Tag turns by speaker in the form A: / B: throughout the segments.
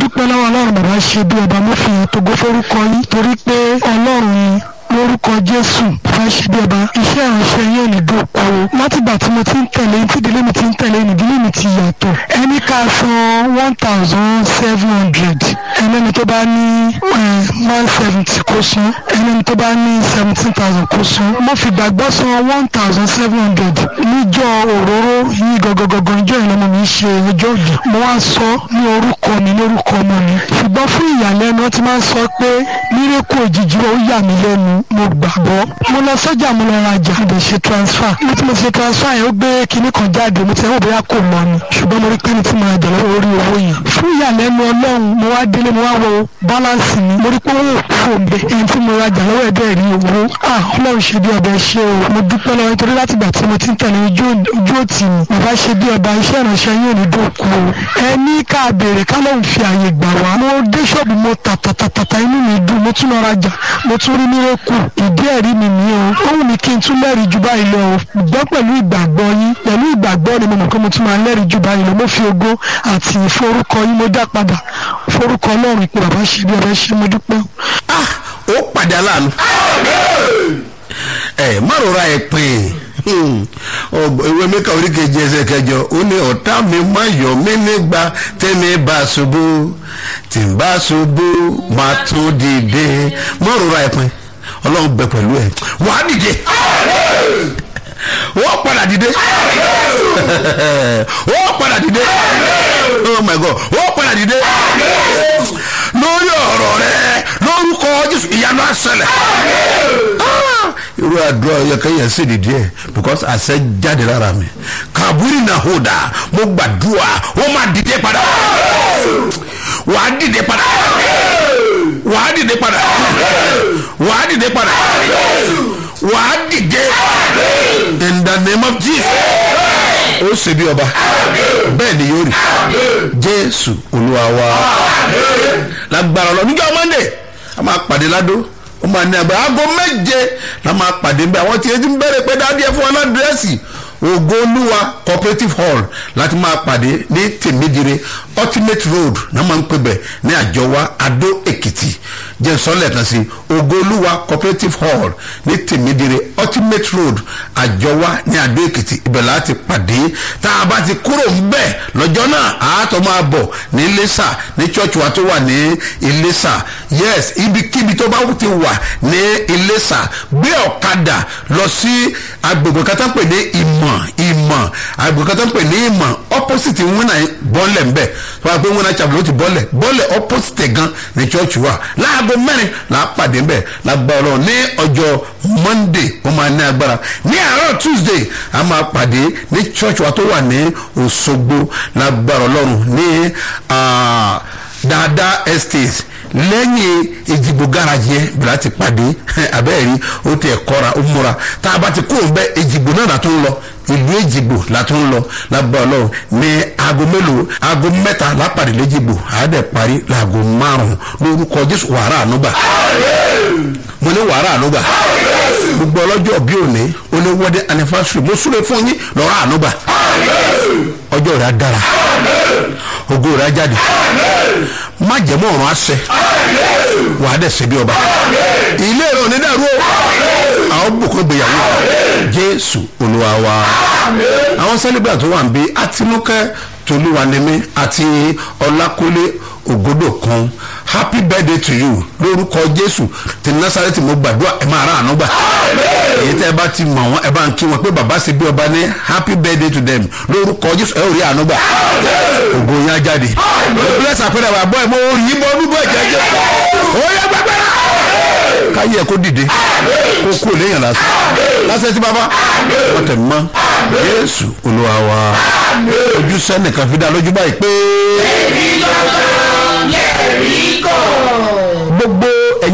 A: dúpẹ́ lọ́wọ́ ọlọ́run bàbá ṣe bí ọba mo fi tògo forúkọ yín torí pé ọlọ́run ni lórúkọ jésù bàbá ṣe bí ọba iṣẹ́ ìránṣẹ́ yín ò ní dòkú o látìgbà tí mo ti ń tẹ̀lé tí ìdílé mi ti ń tẹ̀lé ìdílé mi ti yàtọ̀ ẹni ká san one thousand seven hundred ẹlẹ́ni tó bá ní one seventy kó san ẹlẹ́ni tó bá ní seventeen thousand kó san mo fi gbàgbọ́ san one thousand seven hundred níjọ́ òróró yìí gọgọgọgọ ìjọ ìlọmọ mi ṣe ọjọ́ òdì mo wá sọ ní orúkọ mi lórúkọ ọmọ mi ṣùgbọ́n fún ìyàlẹ́nu wọ́n ti máa ń sọ pé mírèkù òjijì ó yà mí lẹ́nu mo gbàgbọ́ mo lọ sọ́jà mo lọ rajà mo lè ṣe transfer mo ti mo ṣe transfer yẹn ó gbé kinní kan jáde mo ti ẹ̀ wò bóyá kò lọ ni ṣùgbọ́n mo rí pé ní tí mo rajà lọ́wọ́ orí owó yẹn fún ìyàlẹ́nu ọlọ́run mo wá délé mo wá wo balance mi mo rí pé owó òkú òǹbẹ ẹni tí mo rajà lọ́wọ́ ẹ̀ bẹ́ẹ̀ rí owó ah ọlọ́run ṣe bí ọbẹ̀ ṣe o mo dúpẹ́ lọ́wọ́ nítorí látìgbà tí mo ti ń tẹ̀lé ojú òtì mi bàbá ṣe bí ọba iṣẹ́ ìránṣẹ́ yóò ní dòkú o ẹni ká béèrè ká lóun fi àyè gbà wá mo dé ṣọ́ọ̀bù mo tàtàtàtà inú mi dùn mo tún lọ rajà mo tún rí mírèkù ìdí ẹ̀rí mi ní o ó wù mí kí n tún lẹ́rìí ju báyìí lọ o gbọ́ pẹ̀lú ìgbàgbọ́ yín pẹ̀lú ìgbàgbọ́ ni mo mọ̀ pé mo tún máa lẹ́rìí ju báyìí lọ mo fi ògo àti ìforúkọ yín mo dá padà forúkọ ọlọ́run ìpè bàbá ṣe bí ọba ṣe mo dúpẹ́.
B: ah ó pàdé aláàánú ẹ má rọra ẹ pè ìwé mẹ́ka oríkejì ẹsẹ̀ kẹjọ ó ní ọ̀tá mi má yọ̀ mí nígbà tẹ́mi bá ṣubú tí n bá ṣubú má tún dìde má rọra ẹ pè ọlọ́run bẹ pẹ̀lú ẹ wàá dìde wọ́n padà dìde wọ́n padà dìde oh my god wọ́n padà dìde lórí ọ̀rọ̀ rẹ lórúkọ jésù ìyanu àṣẹlẹ̀ irú àdúrà yẹkẹyẹ sì di díẹ̀ because àṣẹ jáde lára mi kàbúrì náà hó dà mo gbàdúrà wọ́n máa dìde padà wàá dìde padà wàá dìde padà wàá dìde padà wàá dìde in the name of jesus ó ṣe bí ọba bẹ́ẹ̀ ni yóò rí jésù olúwa wa lágbára lọ níjọ́ monday a máa pàdé ládó ó máa ní agbára aago méje la máa pàdé bí àwọn tí etí ń bẹ̀rẹ̀ pé dáadé ẹ̀ fún wọn ládírẹ́sì ògo olúwa cooperative hall láti máa pàdé ní tèmídìrè ultimate road náà máa ń pè bẹ̀ ní àjọwá adó èkìtì jẹ́ sọ́lẹ̀ kan sí ògo olúwa cooperative hall ní tèmídìrè ultimate road àjọwá ní adó èkìtì ibẹ̀ láti pàdé tá a bá ti kúrò ń bẹ̀ lọ́jọ́ náà àátọ́ máa bọ̀ ní iléṣà ní church wa tó wà ní iléṣà yes ibikíbi tó bá ti wà ní iléṣà gbé ọ̀kadà lọ sí agbègbè kan tó ń pè ní ìmọ̀ ìmọ̀ agbègbè kan tó ń pè ní ìmọ̀ opposite wúnà bọ́ọ̀lẹ̀ ń bẹ̀ tó wà pé wúnà chapel ó ti bọ́ọ̀lẹ̀ bọ́ọ̀lẹ̀ opposite gan ní church wa láago mẹ́rin là á pàdé ń bẹ̀ lágbára ọlọ́run ní ọjọ́ monday ó máa ní agbára ní àárọ̀ tuesday a máa pàdé ní church wa tó wà ní òṣogbo lágbára ọlọ́run ní dáadáa estate lẹ́yìn ìdìbò garaji yẹn bí láti pàdé abẹ́rẹ́ ó tẹ̀ kọ́ra ó múra tá a bá ti kúrò bẹ́ ìdìbò náà látó ń lọ ìlú èjìgbò látó ń lọ lágbà ọlọ́run ní aago mélòó aago mẹ́ta lápàdé léjìgbò àádẹ́ parí láago márùn-ún lórúkọ jésù wàrà ànúgbà mo ní wàrà ànúgbà gbogbo ọlọ́jọ́ bí òní ó ní wedding anniversary mo súre fún yín lọ́rọ̀ ànúgbà ọjọ́ rẹ̀ á dára ògo rẹ̀ á jáde má jẹ́ mọ́ ọ̀run àṣẹ wà á dẹ̀ ṣe bí ọba ilé rẹ̀ ò ní dàrú o àwọn bùkún gbéyàwó jésù olúwa wa àwọn celebrant tó wà ń bí àtinúkẹ́ tolúwanimi àti ọlákúlé ògodò kan happy birthday to you lórúkọ jésù ti nasareti mo gbàdúrà ẹ máa rà àánú gbà èyí tẹ́ ẹ bá ti mọ̀ wọ́n ẹ bá ń kí wọn pé bàbá ṣe bí ọba ní happy birthday to them lórúkọ jésù ẹ ò rí àánú gbà ògo yẹn á jáde bless àpẹẹrẹ wà bọ́ ẹ mo rí bọ́ ọdún bọ́ ẹ̀jẹ̀ jẹ́ ó yẹ gbàgbẹ́rẹ́ káyé ẹ kó dìde kó kú léèyàn lásán lásán tí bàbá wọ́n tẹ̀ mọ́ jésù olúwa wa ojú sẹ́nìkan fi dá lójú báyìí pé.
C: èmi lọ́dọ̀ lẹ́rìí kọ́.
B: gbogbo ẹ̀yin tẹ́ wà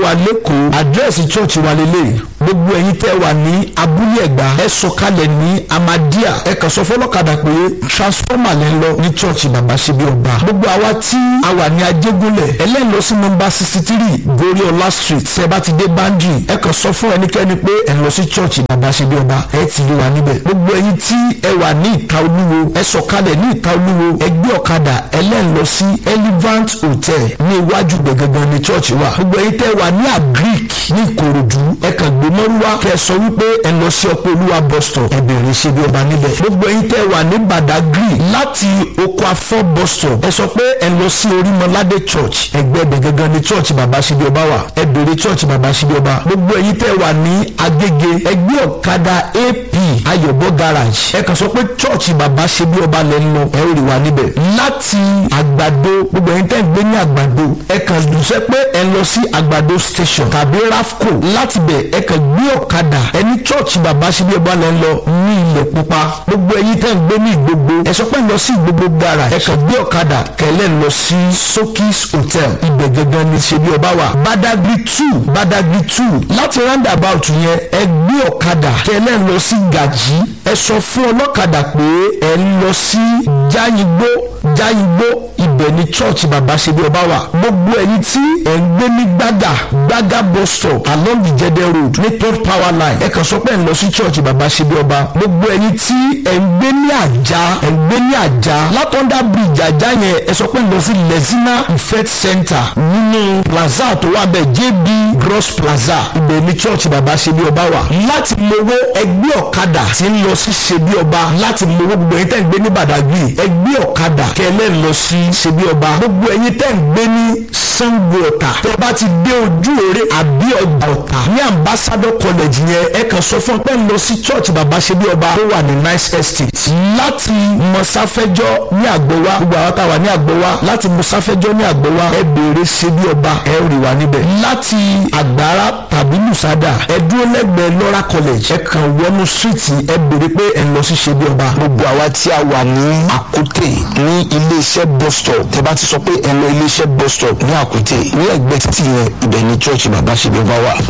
C: wà lẹ́kọ̀ọ́ àdírẹ́sì chọ́ọ̀chì wa lélẹ̀ gbogbo ẹ̀yin tẹ́ wà ní abúlé ẹ̀gbá ẹ sọ̀kalẹ̀ ní amadia ẹ kàn sọ fọlọ́kadà pé transformer lẹ́ ń lọ ní chọ́ọ̀chì bàbá ṣe bí ọba gbogbo àwa tí a wà ní ajégúnlẹ̀ ẹlẹ́yìn sí nọmba sixty three goriola street tẹ́ bá ti dé bandri ẹ kàn sọ fún ẹnikẹ́ni pé ẹ lọ sí chọ́ọ̀chì bàbá ṣe bí ọba ẹ ti rí wa níbẹ̀ gbogbo ẹ̀yin tí ẹ wà ní ìta olúwo ẹ sọ̀kalẹ̀ ní ìta olúwo ẹ gbé ọ̀kadà ẹlẹ́yìn lọ sí elevant hotel ní iwájú gbẹ̀gẹ̀gẹ̀ ní chọ́ọ̀chì wa gbogbo ẹ̀yin tẹ́ wà ní agric ní ìkòròdú ẹ kàn gbé mọ́rúwá kẹ́ ẹ sọ wípé ẹ lọ sí ọpọ olúwa bus stop ẹ bẹ̀rẹ̀ ṣe bí ọba níbẹ̀ gbogbo ẹ̀yin tẹ́ wà ní badagry láti oko afọ bus stop ẹ sọ pé ẹ lọ sí orímọládé church ẹgbẹ́ gbẹ̀gẹ̀gẹ̀ ní church bàbá ṣe bí ọba wà ẹ bẹ̀rẹ̀ church bàbá ṣe bí ọba gbogbo ẹ̀yin tẹ́ wà ní agége ẹgbẹ́ ọ̀kadà ap ayọ̀bọ garage ẹ kàn sọ pé church bàbá ṣe bí ọba lẹ́ ń lọ ẹ ó rí wa níbẹ̀ láti àgbàdo gbogbo ẹ̀yin tẹ́ ń gbé ní àgbàdo ẹ kàn dùnsẹ́ pé ẹ lọ sí àgbàdo station tàbí rafco láti bẹ̀ ẹ kàn gbé ọ̀kadà ẹni church bàbá ṣe bí ọba lẹ́ ń lọ ní ilẹ̀ pupa gbogbo ẹ̀yin tẹ́ ń gbé ní ìgbogbo ẹ sọ pé lọ sí ìgbogbo garage ẹ kàn gbé ọ̀kadà kẹlẹ́ lọ sí sokis hotel ibẹ̀ gangan ní ṣe bí ọba wà badagry two badagry two láti roundabout yẹn ẹ gbé ọ̀kadà kẹlẹ́ lọ sí gàjí ẹ sọ fún ọlọ́kadà pé ẹ ń lọ sí jáyìngbó jáyìngbó ibẹ̀ ni church bàbá ṣe bí ọba wà gbogbo ẹ̀yin tí ẹ̀ ń gbé ní gbàgà gbàgà bus stop along the jẹdẹ road ní third power line ẹ kàn sọ pé ẹ̀ ń lọ sí church bàbá ṣe bí ọba gbogbo ẹ̀yin tí ẹ̀ ń gbé ní àjà ẹ̀ ń gbé ní àjà látọ̀ndà bridge àjà yẹn ẹ sọ pé ẹ̀ ń lọ sí lezina ifet center nínú plaza tó wà bẹ́ẹ̀ jb gross plaza ibẹ̀ ni church bàbá ṣe bí ọba wà láti mowó ẹgbẹ́ ọ̀kadà tí ń lọ sí ṣe bí ọba láti mowó gbogbo ẹ̀yin tẹ́ ń gbé ní badagry ẹgbẹ́ ọ̀kadà kẹlẹ́ ń lọ sí ṣe bí ọba gbogbo ẹ̀yin tẹ́ ń gbé ní sango ọ̀tà tẹ́ bá ti dé ojú òre àbí ọjà ọ̀tà ní ambassador college yẹn ẹ kàn sọ fún pé ń lọ sí church bàbá ṣe bí ọba tó wà ní nice estate láti mọ̀sáfẹ́jọ́ ní àgbọ̀wá gbogbo àwọn táwa ní àgbọ̀wá láti mọ̀sáfẹ́jọ́ ní àgbọ̀wá ẹ béèrè ṣe bí ọba ẹ rí wa níbẹ̀ láti àgbára tàbí lùsádà ẹ dúró lẹ́gbẹ̀ẹ́ lọ́ra college ẹ kàn wọnú street ẹ béèrè pé ẹ lọ sí ṣe bí ọba.
D: gbogbo àwa tí a wà ní àkútè ní iléeṣẹ́ bus stop tẹ bá ti sọ pé ẹ lọ iléeṣẹ́ bus stop ní àkútè ní ẹgbẹ́ títì yẹn ibẹ̀ ni church bàbá ṣe bí ọba wà.